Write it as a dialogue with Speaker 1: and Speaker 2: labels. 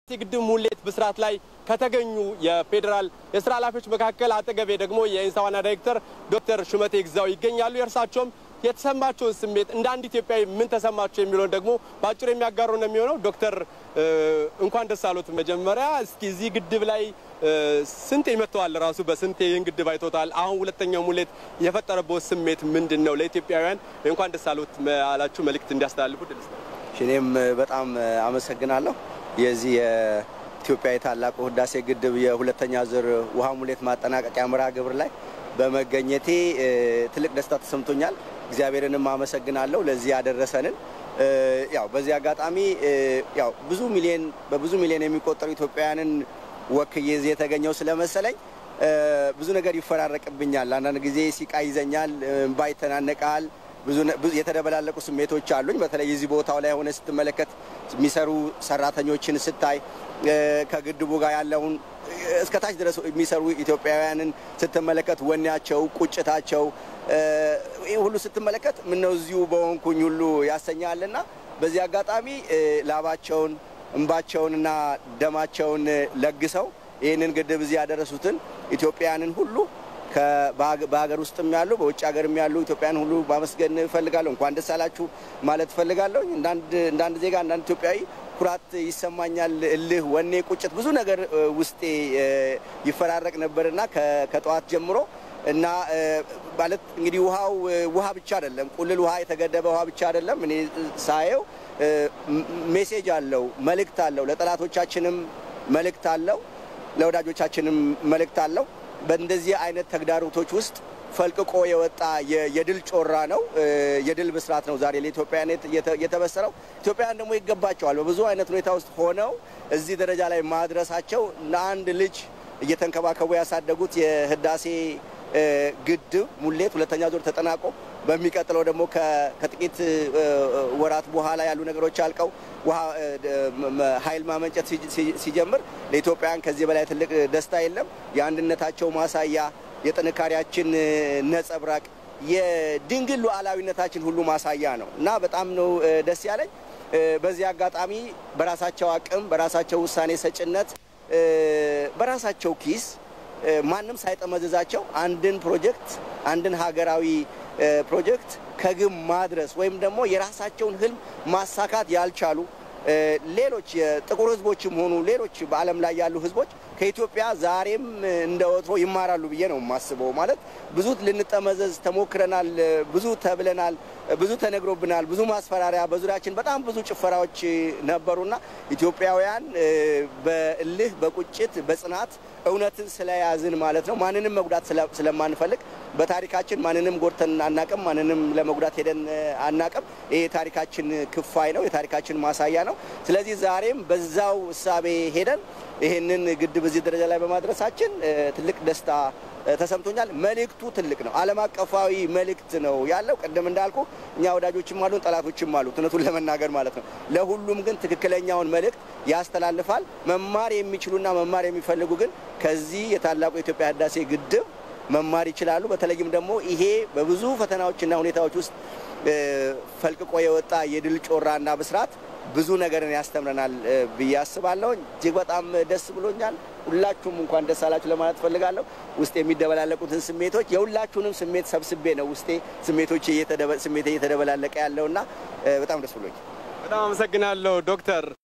Speaker 1: የግድብ ሙሌት ብስራት ላይ ከተገኙ የፌዴራል የስራ ኃላፊዎች መካከል አጠገቤ ደግሞ የኢንሳ ዋና ዳይሬክተር ዶክተር ሹመቴ ግዛው ይገኛሉ። የእርሳቸውም የተሰማቸውን ስሜት እንደ አንድ ኢትዮጵያዊ ምን ተሰማቸው የሚለውን ደግሞ በአጭሩ የሚያጋሩ ነው የሚሆነው። ዶክተር እንኳን ደስ አሉት። መጀመሪያ እስኪ እዚህ ግድብ ላይ ስንቴ መጥተዋል? ራሱ በስንቴ ይህን ግድብ አይቶታል? አሁን ሁለተኛው ሙሌት የፈጠረበት ስሜት ምንድን ነው? ለኢትዮጵያውያን እንኳን ደስ አሉት አላችሁ መልእክት እንዲያስተላልፉ ድልስ ነው።
Speaker 2: እኔም በጣም አመሰግናለሁ። የዚህ የኢትዮጵያ የታላቁ ህዳሴ ግድብ የሁለተኛ ዙር ውሃ ሙሌት ማጠናቀቂያ መርሃ ግብር ላይ በመገኘቴ ትልቅ ደስታ ተሰምቶኛል። እግዚአብሔርንም አመሰግናለሁ ለዚህ ያደረሰንን። ያው በዚህ አጋጣሚ ያው ብዙ ሚሊዮን በብዙ ሚሊዮን የሚቆጠሩ ኢትዮጵያውያንን ወክዬ እዚህ የተገኘው ስለመሰለኝ ብዙ ነገር ይፈራረቅብኛል። አንዳንድ ጊዜ ሲቃ ይዘኛል፣ እምባ ይተናነቃል። ብዙ የተደበላለቁ ስሜቶች አሉኝ። በተለይ እዚህ ቦታው ላይ ሆነ ስትመለከት የሚሰሩ ሰራተኞችን ስታይ ከግድቡ ጋር ያለውን እስከ ታች ድረስ የሚሰሩ ኢትዮጵያውያንን ስትመለከት ወኔያቸው፣ ቁጭታቸው ይህ ሁሉ ስትመለከት ምነው እዚሁ በሆንኩኝ ሁሉ ያሰኛልና በዚህ አጋጣሚ ላባቸውን እንባቸውንና ደማቸውን ለግሰው ይህንን ግድብ እዚህ ያደረሱትን ኢትዮጵያውያንን ሁሉ በሀገር ውስጥም ያሉ በውጭ ሀገርም ያሉ ኢትዮጵያን ሁሉ ማመስገን እፈልጋለሁ። እንኳን ደስ አላችሁ ማለት እፈልጋለሁ። እንዳንድ ዜጋ እንዳንድ ኢትዮጵያዊ ኩራት ይሰማኛል። እልህ፣ ወኔ፣ ቁጭት ብዙ ነገር ውስጤ ይፈራረቅ ነበርና ከጠዋት ጀምሮ እና ማለት እንግዲህ ውሃው ውሃ ብቻ አይደለም፣ ቁልል ውሃ የተገደበ ውሃ ብቻ አይደለም። እኔ ሳየው ሜሴጅ አለው፣ መልእክት አለው። ለጠላቶቻችንም መልእክት አለው፣ ለወዳጆቻችንም መልእክት አለው። በእንደዚህ አይነት ተግዳሮቶች ውስጥ ፈልቅቆ የወጣ የድል ጮራ ነው፣ የድል ብስራት ነው ዛሬ ለኢትዮጵያውያን የተበሰረው። ኢትዮጵያውያን ደግሞ ይገባቸዋል። በብዙ አይነት ሁኔታ ውስጥ ሆነው እዚህ ደረጃ ላይ ማድረሳቸው ለአንድ ልጅ እየተንከባከቡ ያሳደጉት የህዳሴ ግድብ ሙሌት ሁለተኛ ዙር ተጠናቆ በሚቀጥለው ደግሞ ከጥቂት ወራት በኋላ ያሉ ነገሮች አልቀው ውሃ ኃይል ማመንጨት ሲጀምር ለኢትዮጵያውያን ከዚህ በላይ ትልቅ ደስታ የለም። የአንድነታቸው ማሳያ፣ የጥንካሬያችን ነጸብራቅ፣ የድንግል ሉዓላዊነታችን ሁሉ ማሳያ ነው እና በጣም ነው ደስ ያለኝ። በዚህ አጋጣሚ በራሳቸው አቅም፣ በራሳቸው ውሳኔ ሰጭነት፣ በራሳቸው ኪስ ማንም ሳይጠመዝዛቸው አንድን ፕሮጀክት አንድን ሀገራዊ ፕሮጀክት ከግብ ማድረስ ወይም ደግሞ የራሳቸውን ህልም ማሳካት ያልቻሉ ሌሎች የጥቁር ህዝቦችም ሆኑ ሌሎች በዓለም ላይ ያሉ ህዝቦች ከኢትዮጵያ ዛሬም እንደ ወትሮ ይማራሉ ብዬ ነው የማስበው። ማለት ብዙ ልንጠመዘዝ ተሞክረናል፣ ብዙ ተብለናል፣ ብዙ ተነግሮብናል፣ ብዙ ማስፈራሪያ፣ በዙሪያችን በጣም ብዙ ጭፈራዎች ነበሩና ኢትዮጵያውያን በእልህ በቁጭት በጽናት እውነትን ስለያዝን ማለት ነው ማንንም መጉዳት ስለማንፈልግ በታሪካችን ማንንም ጎድተን አናቅም፣ ማንንም ለመጉዳት ሄደን አናቅም። ይህ የታሪካችን ክፋይ ነው፣ የታሪካችን ማሳያ ነው። ስለዚህ ዛሬም በዛው እሳቤ ሄደን ይህንን ግድብ እዚህ ደረጃ ላይ በማድረሳችን ትልቅ ደስታ ተሰምቶኛል። መልእክቱ ትልቅ ነው። ዓለም አቀፋዊ መልእክት ነው ያለው። ቅድም እንዳልኩ እኛ ወዳጆችም አሉን፣ ጠላቶችም አሉት፣ እውነቱን ለመናገር ማለት ነው። ለሁሉም ግን ትክክለኛውን መልእክት ያስተላልፋል። መማር የሚችሉና መማር የሚፈልጉ ግን ከዚህ የታላቁ የኢትዮጵያ ህዳሴ ግድብ መማር ይችላሉ። በተለይም ደግሞ ይሄ በብዙ ፈተናዎችና ሁኔታዎች ውስጥ ፈልቅቆ የወጣ የድል ጮራና ብስራት ብዙ ነገርን ያስተምረናል ብዬ አስባለሁ። እጅግ በጣም ደስ ብሎኛል። ሁላችሁም እንኳን ደስ አላችሁ ለማለት ፈልጋለሁ። ውስጥ የሚደበላለቁትን ስሜቶች የሁላችሁንም ስሜት ሰብስቤ ነው ውስጤ ስሜቶች ስሜቴ እየተደበላለቀ ያለውና በጣም ደስ ብሎኛል።
Speaker 1: በጣም አመሰግናለሁ ዶክተር